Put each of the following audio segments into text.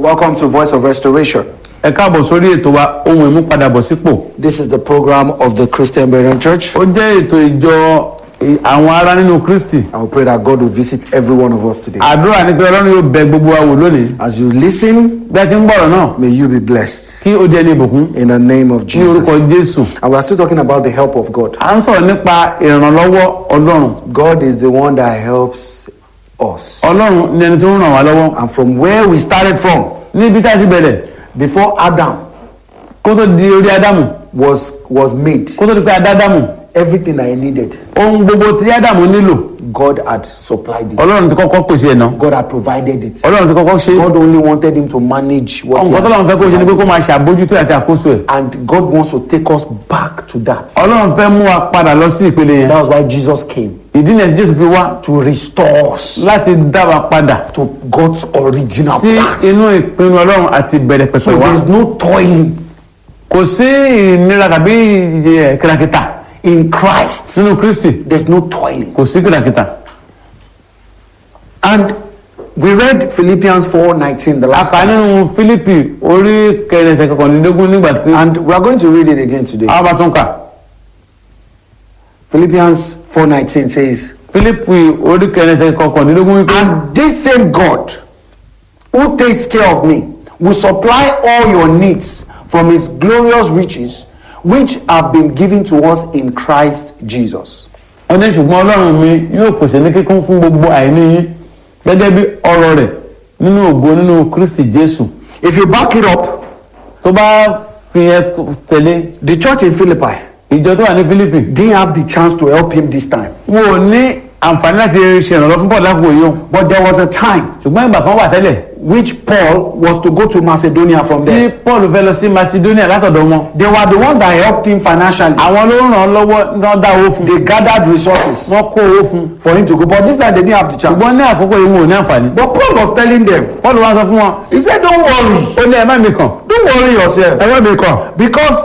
Welcome to Voice of Restoration. ẹ káàbọ̀ sórí ètò wa ohun ìmúpadàbọ̀sípò This is the program of the Christian Berean Church. ó jẹ́ ètò ìjọ ì- àwọn ará nínú kristi I will pray that God will visit every one of us today. àdúrà ní pé ọlọ́run yóò bẹ gbogbo wa wò lónìí As you listen, bí a ti ń bọ̀rọ̀ náà may you be blessed kí ó jẹ́ ní ìbùkún in the name of ní orúkọ Jesus. jésù And we are still talking about the help of God. à ń sọ̀rọ̀ nípa ìrànlọ́wọ́ ọlọ́run God is the one that helps us. ọlọ́run ni ẹni tó ń ràn wá lọ́wọ́ And from where we started from, níbi tá a ti bẹ̀rẹ̀ before Adam kó tó di orí ádámù was was made, kó tó di pé a dá ádámù everything that he needed, ohun gbogbo tí ádámù nílò God had supplied it. ọlọ́run ti kọ́kọ́ pèsè ẹ̀ náà God had provided it. ọlọ́run ti kọ́kọ́ ṣe God only wanted him to manage what he nǹkan had tọ́lọ́run fẹ́ kó ṣe ni pé kó máa ṣàbójútó àti àkóso ẹ̀ And God wants to take us back to that. ọlọ́run fẹ́ mú wa padà lọ sí ìpele yẹn That was why Jesus came ìdí nìyẹn tí jésù fi wá to restore us láti dá wa padà to God's original sí plan. inú ìpinnu ọlọ́run àti ìbẹ̀rẹ̀ So pẹ̀pẹ̀ wa there's no toiling kò sí ìnira tàbí ìyẹ kìràkìtà in Christ. nínú kristi There's no toiling. kò sí kìràkìtà And we read Philippians 4:19 the last àkà time. nínú fílípì orí kẹrìnsẹ̀ kọkànlélógún nígbà tí And we are going to read it again today. a bá tún kà Philippians 4:19 says, fílípì orí kẹrìnsẹ̀ kọkànlélógún wípé And this same God who takes care of me will supply all your needs from his glorious riches which have been given to us in Christ Jesus. wọ́n ní ṣùgbọ́n ọlọ́run mi yóò pèsè ní kíkún fún gbogbo àìní yín gẹ́gẹ́ bí ọrọ̀ rẹ̀ nínú ògo nínú kristi jésù If you back it up, tó bá fi yẹn tẹ̀lé the church in Philippi ìjọ tó wà ní fílípì didn't have the chance to help him this time. wọn ò ní àǹfààní láti ṣe ìrànlọ́ fún paul lákòókò yìí o But there was a time ṣùgbọ́n ìgbà kan wà tẹ́lẹ̀ which Paul was to go to Macedonia from tí there. paul fẹ́ lọ sí macedonia látọ̀dọ̀ wọn They were the ones that helped him financially. àwọn ló ràn án lọ́wọ́ ní wọ́n dá owó fún They gathered resources wọ́n kó owó fún for him to go. But this time they didn't have the chance. ṣùgbọ́n ní àkókò yìí wọn ò ní àǹfààní But Paul was telling them, paul wá sọ fún wọn he said, Don't worry. ó ní ẹ má mi kàn Don't worry yourself. ẹ má mi kàn Because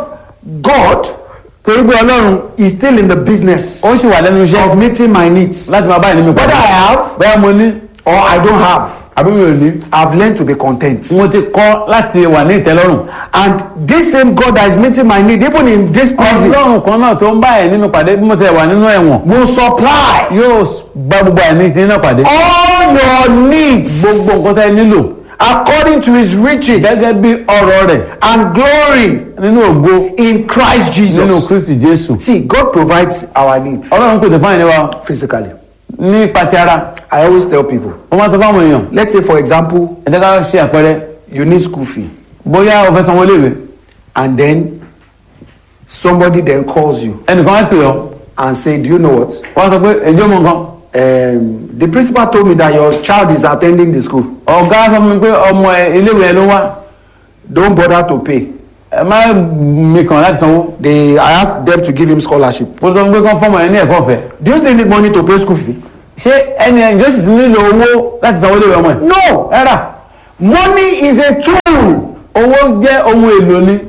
God torí pé ọlọ́run is still in the business ó sì wà lẹ́nu iṣẹ́ of meeting my needs. láti máa bá ìní mi Whether padà I have bẹ́ẹ̀ mo ní or I don't have, àbí mi ò ní I've learned to be content. mo ti kọ́ láti wà ní ìtẹ́lọ́rùn And this same God that is meeting my need, even in this prison, ọlọ́run kan náà tó ń bá ẹ̀ nínú pàdé bí mo ti wà nínú ẹ̀wọ̀n will supply yóò bá gbogbo àìní ti náà pàdé all your needs gbogbo nǹkan tẹ́ ẹ nílò according to his riches gẹ́gẹ́ bí ọ̀rọ̀ rẹ̀ and glory nínú ògo in Christ nínú Jesus. kristi jésù See, God provides our needs ọlọ́run pèsè fún àìní wa physically. nípa ti ara I always tell people, wọ́n máa sọ fáwọn èèyàn let's say, for example, ẹ jẹ́ ká ṣe àpẹẹrẹ you need school fee, bóyá o fẹ́ sanwó léèwé and then somebody then calls you ẹnìkan wá pè ọ́ and say, Do you know what? wọ́n sọ pé ẹjọ́ mọ nǹkan Um, the principal told me that your child is attending the school. ọ̀gá sọ fún mi pé ọmọ ẹ iléèwé ẹ ló wá Don't bother to pay. ẹ má mi kàn láti sanwó They, I asked them to give him scholarship. mo sọ fún pé kán fọmọ ẹ ní ẹ̀kọ́ ọ̀fẹ́ Do you still need money to pay school fee? ṣé ẹni ẹ̀ ǹjọ́ sì ti nílò owó láti sanwó léèwé ọmọ ẹ̀ No. rárá Money is a tool. owó jẹ́ ohun èlò ni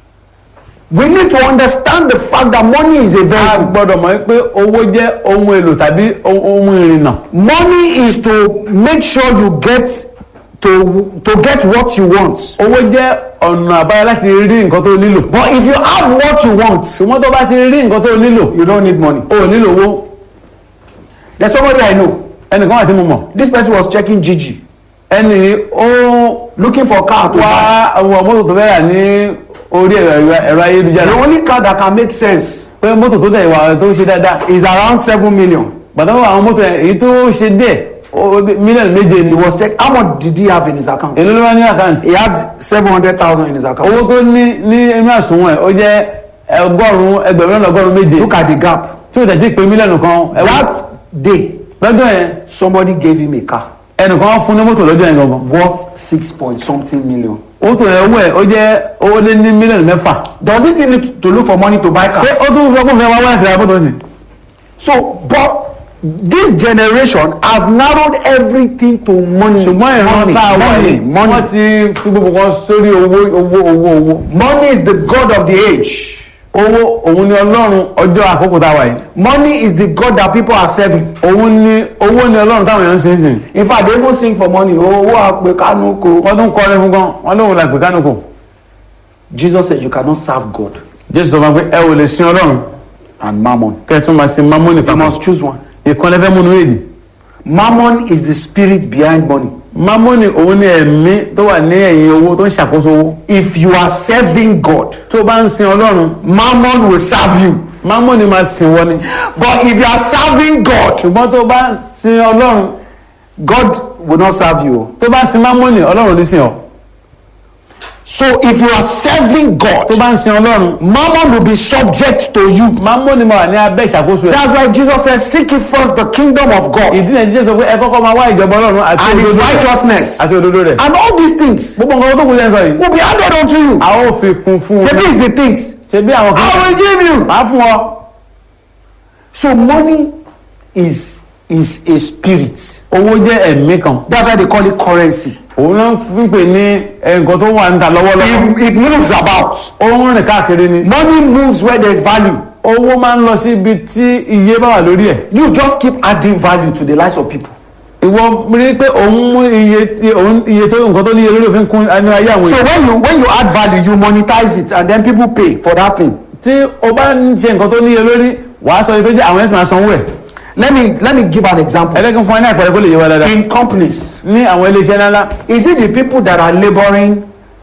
We need to understand the fact that money is a a vehicle. gbọ́dọ̀ mọ̀ pé owó jẹ́ ohun èlò tàbí ohun ohun ìrìnnà Money is to make sure you get to to get what you want. owó jẹ́ ọ̀nà àbáyọ láti rí nǹkan tó nílò But if you have what you want, ṣùgbọ́n tó bá ti rí nǹkan tó nílò you don't need money. o ò nílò owó There's somebody I know. ẹnìkan wà tí mo mọ̀ This person was checking Gigi, ẹnì ó looking for car to buy. wá àwọn mọ́tò tó fẹ́ rà ní orí ẹ̀rọ ẹ̀rọ ayélujára The only car that can make sense pé mọ́tò tó tẹ̀ ìwà tó ṣe dáadáa is around seven million. pàtàkì àwọn mọ́tò yẹn èyí tó ṣe díẹ̀ ó- mílíọ̀nù méje ni He was check. How much did he have in his account? èló ló wá ní àkáǹtì He had seven hundred thousand in his owó account. tó ní ní inú àsùnwọ̀n ẹ̀ ó jẹ́ ọgọ́rùn-ún ẹgbẹ̀rún lọ́nà ọgọ́rùn-ún méje Look at the gap. tí ó tẹ̀ tí pé mílíọ̀nù kan ẹ̀wọ̀n That day, lọ́jọ́ yẹn somebody gave him a car ẹnìkan fún ní mọ́tò lọ́jọ́ yẹn gangan worth six point something million. owó tó yẹ owó ẹ̀ ó jẹ́ owó lé ní mílíọ̀nù mẹ́fà Does he still need to look for money to buy car? ṣé ó tún sọ pé òun fẹ́ wá wá ìfẹ́ àbọ̀tọ̀ sí So, but this generation has narrowed everything to money. ṣùgbọ́n ìran money, tá a wà money, yìí money. wọ́n ti fi gbogbo kan sórí owó owó owó owó Money is the god of the age. owó òun ni ọlọ́run ọjọ́ àkókò tá a wà yìí Money is the God that people are serving. òun ni owó ni ọlọ́run táwọn èèyàn ń sìn sìn In fact, they even sing for money. Owó àpè kánú ko. wọ́n tún kọrin fún gan wọ́n lóun la pè kánú kò Jesus said you cannot serve God jésù sọ fún wa pé ẹ ò lè sin ọlọ́run and mammon. kẹ́ ẹ tún máa sin mamoni You papọ̀ must choose one. ìkan lẹ́fẹ́ múnú èdè Mammon is the spirit behind money. mamoni òun ni ẹ̀mí tó wà ní ẹ̀yìn owó tó ń ṣàkóso owó If you are serving God, tó bá ń sin ọlọ́run mammon will serve you. mamoni máa sìn wọ́n ni But if you are serving God, ṣùgbọ́n tó bá ń sin ọlọ́run God will not serve you. tó bá sin mamoni ọlọ́run ní sìn ọ́ So if you are serving tó God, bá ń sin ọlọ́run mammon will be subject to you. mamoni máa wà ní abẹ́ ìṣàkóso ẹ̀ That's why Jesus says, Seek ye first the kingdom of God ìdí náà jíjẹ́ sọ pé ẹ kọ́kọ́ máa wá ìjọba ọlọ́run àti and his òdodo rẹ̀ righteousness, àti òdodo rẹ̀ and all these things gbogbo nǹkan tó kù sẹ́yìn sọ yìí will be added unto you. a ó fi kún fún So un these the things ṣe bí àwọn kan I will give you. máa fún ọ So money is is a spirit. owó jẹ́ ẹ̀mí kan That's why they call it currency. òun náà fi ń pè ní ẹ, nǹkan tó wà níta lọ́wọ́lọ́wọ́ It, it moves about. ó ń rìn káàkiri ni Money moves where there is value. owó máa ń lọ sí ibi tí iye bá wà lórí ẹ̀ You just keep adding value to the lives of people. ìwọ rí pé òun mú iye tí òun iye tó nǹkan tó níye lórí òfin kún ní ayé àwọn So èèyàn when you when you add value, you monetize it, and then people pay for that thing. tí o bá ń ṣe nǹkan tó níye lórí wàá sọ iye tó jẹ́ àwọn ẹ̀sìn máa sanwó ẹ̀ Let me let me give an example. ẹlẹ́gìn fún ẹ ní àpẹẹrẹ kó lè yé wa dáadáa In companies, ní àwọn iléeṣẹ́ ńláńlá is it the people that are laboring,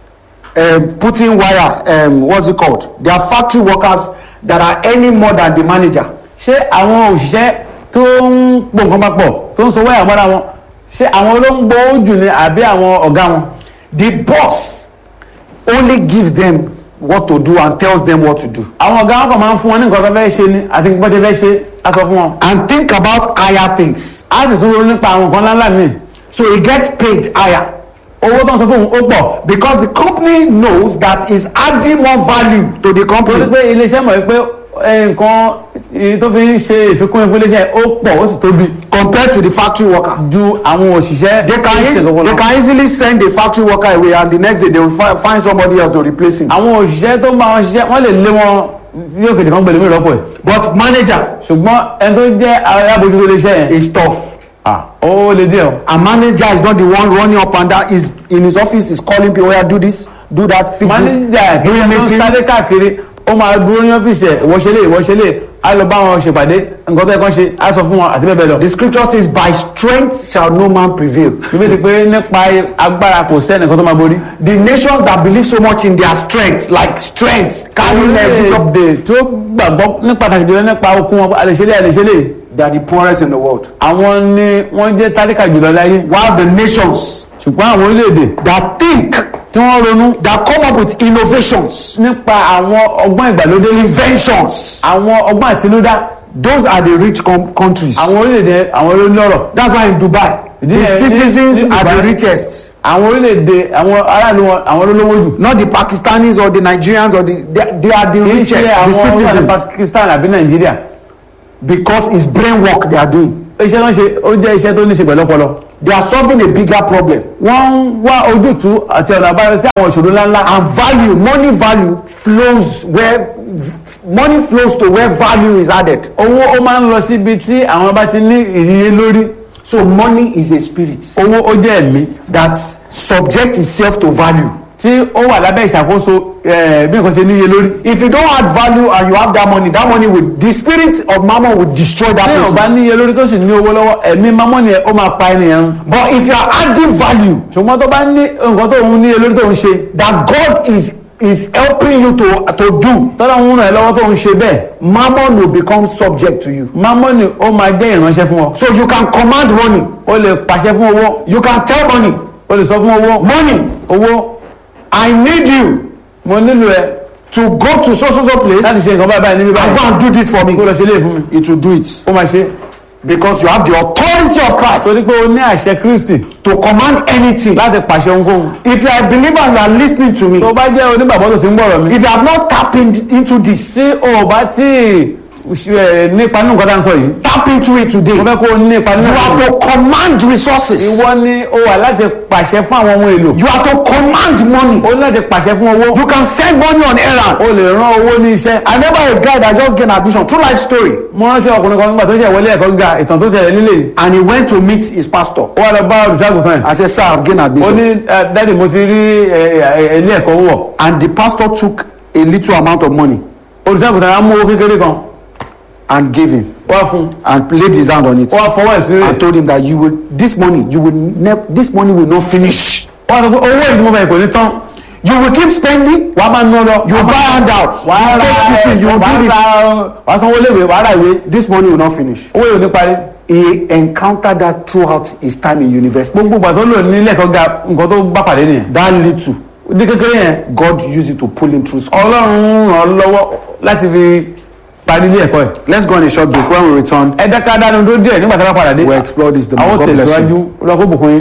um, putting wire? Um, what's it called? They are factory workers that are earning more than the manager. ṣé àwọn òṣìṣẹ́ tó ń pò nǹkan papọ̀ tó ń sanwó àmọ́ra wọn ṣé àwọn ló ń gbowó jù ni àbí àwọn ọ̀gá wọn The boss only gives them what to do and tells them what to do. àwọn ọ̀gá wọn kàn máa ń fún wọn ní nǹkan tó fẹ́ ṣe ni àti nǹkan tó fẹ́ ṣe á sọ fún wọn And think about higher things. á sì tún ronú nípa àwọn nǹkan ńláńlá míì So he gets paid higher. owó tó ń sọ fún òun ó pọ̀ because the company knows that is adding more value to the torí company. pé iléeṣẹ́ mọ̀ pé ẹ, nǹkan èyí tó fi ń ṣe ìfikún fún iléeṣẹ́ ó pọ̀ ó sì tóbi compared to the factory worker. ju àwọn òṣìṣẹ́ They can, tó ń ṣe eas- nǹkan they lọ. can easily send the factory worker away and the next day they will fi find somebody else to replace him. àwọn òṣìṣẹ́ tó ń bá wọn ṣiṣẹ́ wọ́n lè lé wọn tí yóò kéde kan gbèlè mí rọ́pò ẹ̀ But manager ṣùgbọ́n ẹni tó jẹ́ alábòjútó iléeṣẹ́ yẹn is tough. ah, ó lè díẹ̀ o A manager is not the one running up and down. Is in his office is calling people, "Yeah, do this, do that, fix this." máníjà Doing ìpínlẹ̀ tó ń meetings. sáré káàkiri ó máa dúró ní ọ́fíìsì ẹ̀ ìwọ́ṣẹ́lẹ̀ ìwọ́ṣẹ́lẹ̀ á lọ bá wọn ṣèpàdé nǹkan tó yẹ kán ṣe á sọ fún wọn àti bẹ́ẹ̀ bẹ́ẹ̀ lọ. The scripture says, "By strength shall no man prevail." ìbí ti pé nípa agbára kò sẹ́ni kan tó máa borí. The nations that believe so much in their strength, like strength, carrying them, bishop, orílẹ̀-èdè tó gbàgbọ́ ní pàtàkì jùlọ nípa okun wọn àlèṣelé àlèṣelé they are the poorest in the world. àwọn ni wọ́n jẹ́ tálíkà jùlọ láyé While the nations ṣùgbọ́n àwọn orílẹ̀-èdè that think, tí wọ́n ronú that come up with innovations, nípa àwọn ọgbọ́n ìgbàlódé inventions, àwọn ọgbọ́n àtinúdá those are the rich com- countries. àwọn orílẹ̀-èdè àwọn olólọ́rọ̀ That's why in Dubai, the Ní- ní- citizens ní are the Dubai. richest. àwọn orílẹ̀-èdè àwọn aráàlú wọn àwọn olólówó jù Not the Pakistanis or the Nigerians or the they, they are the kì í richest, ṣe the àwọn ọmọ citizens, Pakistan àbí Nàìjíríà because it's brain work they are doing. iṣẹ́ tó ń ṣe ó jẹ́ iṣẹ́ tó ní ṣe pẹ̀lú ọpọlọ They are solving a bigger problem. wọ́n ń wá ojútùú àti ọ̀nà àbáyọ sí àwọn ìṣòro ńláńlá And value, money value flows where money flows to where value is added. owó ó máa ń lọ síbi tí àwọn bá ti ní ìrírí lórí So money is a spirit owó ó jẹ́ ẹ̀mí that subject itself to value. tí ó wà lábẹ́ ìṣàkóso eh, bí nǹkan ṣe níye lórí If you don't add value and you have that money, that money will the spirit of mammon will destroy that tí ò bá person. níye lórí tó sì ní owó lọ́wọ́ ẹ̀mí mamọ́ni ẹ̀ ó máa pa ènìyàn run But if you are adding value ṣùgbọ́n tó bá ní nǹkan tó ń níye lórí tó ń ṣe that God is is helping you to to do, tọ́lá ń ràn ẹ́ lọ́wọ́ tó ń ṣe bẹ́ẹ̀ mammon will become subject to you. mamọ́ni ó máa jẹ́ ìránṣẹ́ fún ọ So you can command money, ó lè pàṣẹ fún owó you can tell money, ó lè sọ fún owó money, owó I need you mo nílò ẹ to go to so so so place láti and ṣe nǹkan báyìí báyìí níbí go báyìí and do this for kó me. lọ ṣe léè fún mi It will do it ó máa ṣe because you have the authority of torí Christ pé o ní àṣẹ Kristi to command anything. láti pàṣẹ ohunkóhun If you are a believer and you are listening to me, tó bá jẹ́ onígbàgbọ́ tó ti ń gbọ́rọ̀ mi if you have not tapped in, into this, tí o ò bá tí ì ṣe- nípa nínú nǹkan tá à ń sọ yìí Tap into it today. mo fẹ́ kó o nípa nínú You nǹkan are to command resources. ìwọ ni o wà láti pàṣẹ fún àwọn ohun èlò You are to command money. o ní láti pàṣẹ fún owó You can send money on errand. o lè rán owó ní iṣẹ́ I remember a guy that just gained admission, true life story, mo ránṣẹ́ ọkùnrin kan nígbà tó ṣe wọlé ẹ̀kọ́ gíga ìtàn tó ṣẹlẹ̀ nílé yìí and he went to meet his pastor. ó wà lọ bá olùṣàgùtàn ẹ̀ I said, Sir, I've gained ó admission. ní "Eh, dáàdì mo ti rí eh, eh, ilé ẹ̀kọ́ wọ̀ And the pastor took a little amount of money olùṣàgùtàn á mú owó kékeré kan and gave him wá fún and laid his hand on it ó wá fọwọ́ ẹ̀ sí rẹ̀ and told him that you will this money you will never this money will not finish. ó wá sọ pé owó ìdúmọ̀ báyìí kò ní tán You will keep spending. wàá máa ná lọ You buy handouts. wàá You ra take this, you wàá do this. ra wàá sanwó léwé wàá ra ìwé This money will not finish. owó yóò ní parí He encountered that throughout his time in university. gbogbo ìgbà tó lò ní ilé ẹ̀kọ́ ga nǹkan tó bá pàdé nìyẹn That little, ní kékeré yẹn God used it to pull him through school. ọlọ́run ràn án lọ́wọ́ láti fi parí ilé ẹ̀kọ́ ẹ̀ Let's go on a short break. When we return, ẹ dáká dánu tó díẹ̀ nígbà tí a bá padà dé we'll explore this. The more. àwọn God bless you. tẹ̀síwájú lọ́kọ́ bùkún yín.